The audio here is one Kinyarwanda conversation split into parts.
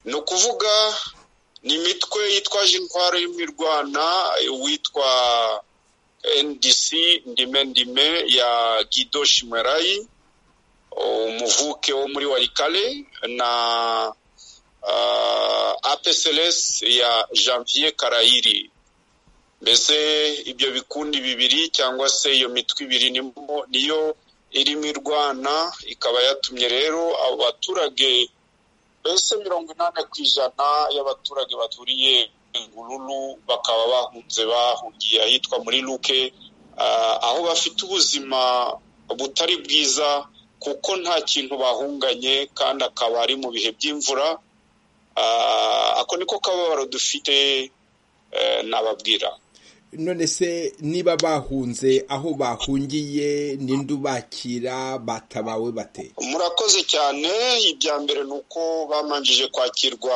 ni ukuvuga ni imitwe yitwaje intwaro y'imirwana witwa ndc ndime ndime ya gido shimerayi umuvuke wo muri warikale na apcls ya janvier karayiri mbese ibyo bikundi bibiri cyangwa se iyo mitwe ibiri niyo irimo irwana ikaba yatumye rero abo baturage mbese mirongo inani ku ijana y'abaturage baturiye ingururu bakaba bahunze bahungiye ahitwa muri luke aho bafite ubuzima butari bwiza kuko nta kintu bahunganye kandi akaba ari mu bihe by'imvura ako niko kababaro dufite nababwira none se niba bahunze aho bahungiye n'indi bakira batabawe bate murakoze cyane ibya mbere ni uko bamanjije kwakirwa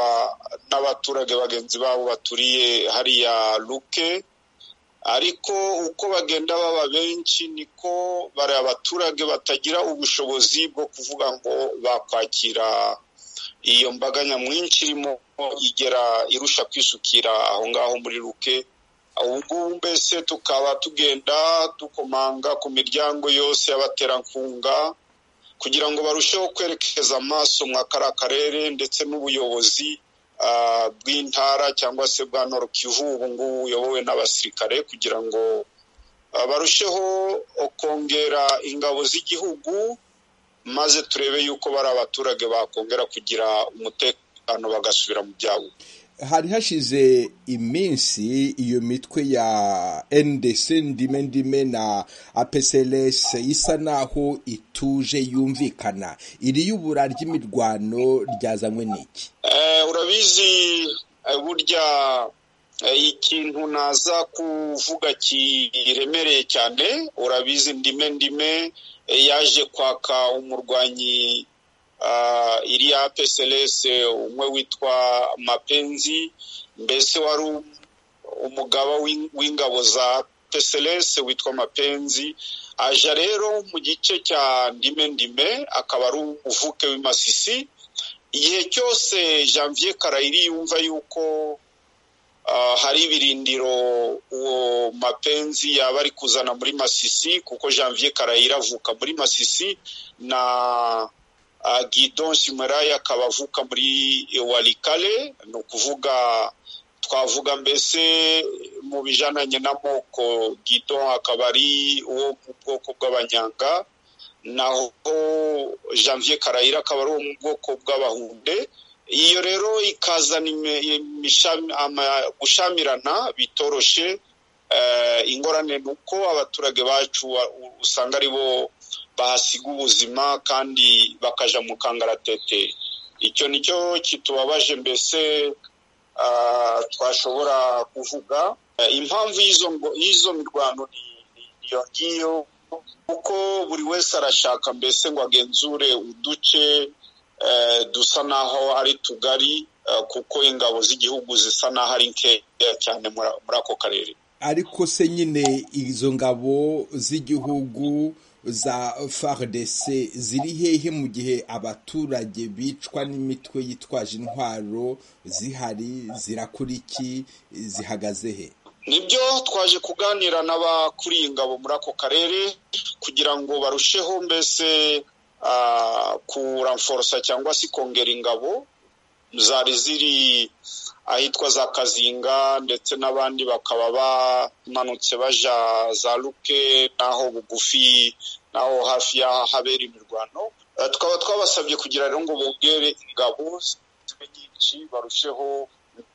n'abaturage bagenzi babo baturiye hariya luke ariko uko bagenda baba benshi niko bari abaturage batagira ubushobozi bwo kuvuga ngo bakwakira iyo mbaga nyamwinshi irimo igera irusha kwisukira aho ngaho muri luke ubu ngubu mbese tukaba tugenda dukomanga ku miryango yose y'abaterankunga kugira ngo barusheho kwerekeza amaso mwa kariya karere ndetse n'ubuyobozi bw'intara cyangwa se bwa Kivu ubu ngubu buyobowe n'abasirikare kugira ngo barusheho kongera ingabo z'igihugu maze turebe yuko bari abaturage bakongera kugira umutekano bagasubira mu byabo hari hashize iminsi iyo mitwe ya ndc ndime ndime na apcls isa naho ituje yumvikana iri y'ubura ry'imirwano ryazanywe n'iki urabizi burya ikintu naza kuvuga kiremereye cyane urabizi ndime ndime yaje kwaka umurwanyi iriya peselese umwe witwa mapenzi mbese wari umugaba w'ingabo za peselese witwa mapenzi aja rero mu gice cya ndime ndime akaba ari umuvuke w'imasisi igihe cyose janvier karayiri yumva yuko hari ibirindiro uwo mapenzi yaba ari kuzana muri masisi kuko janvier karayiri avuka muri masisi na Guidon Shimaraya akaba avuka muri warikale ni ukuvuga twavuga mbese mu bijananye n'amoko Guidon akaba ari uwo mu bwoko bw'abanyanga naho janvier karayira akaba ari uwo mu bwoko bw'abahunde iyo rero ikazana gushyamirana bitoroshe ingorane ni uko abaturage bacu usanga ari bo bahasiga ubuzima kandi bakaja mu kangaratete icyo nicyo kitubabaje mbese twashobora kuvuga impamvu y'izo mirwano iyo ngiyo kuko buri wese arashaka mbese ngo agenzure uduce dusa naho ari tugari kuko ingabo z'igihugu zisa naho ari nkeya cyane muri ako karere ariko se nyine izo ngabo z'igihugu za FARDC ziri hehe mu gihe abaturage bicwa n'imitwe yitwaje intwaro zihari zirakora iki zihagaze he nibyo twaje kuganira n'abakuriye ingabo muri ako karere kugira ngo barusheho mbese kuramforosa cyangwa se kongera ingabo zari ziri ahitwa za kazinga ndetse n'abandi bakaba bamanutse baja za luke n'aho bugufi n'aho hafi y'ahabera imirwano tukaba twabasabye kugira rero ngo bongere ingabo zibe nyinshi barusheho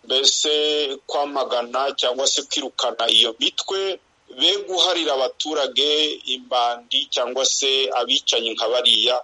mbese kwamagana cyangwa se kwirukana iyo mitwe be guharira abaturage imbandi cyangwa se abicanyi nka bariya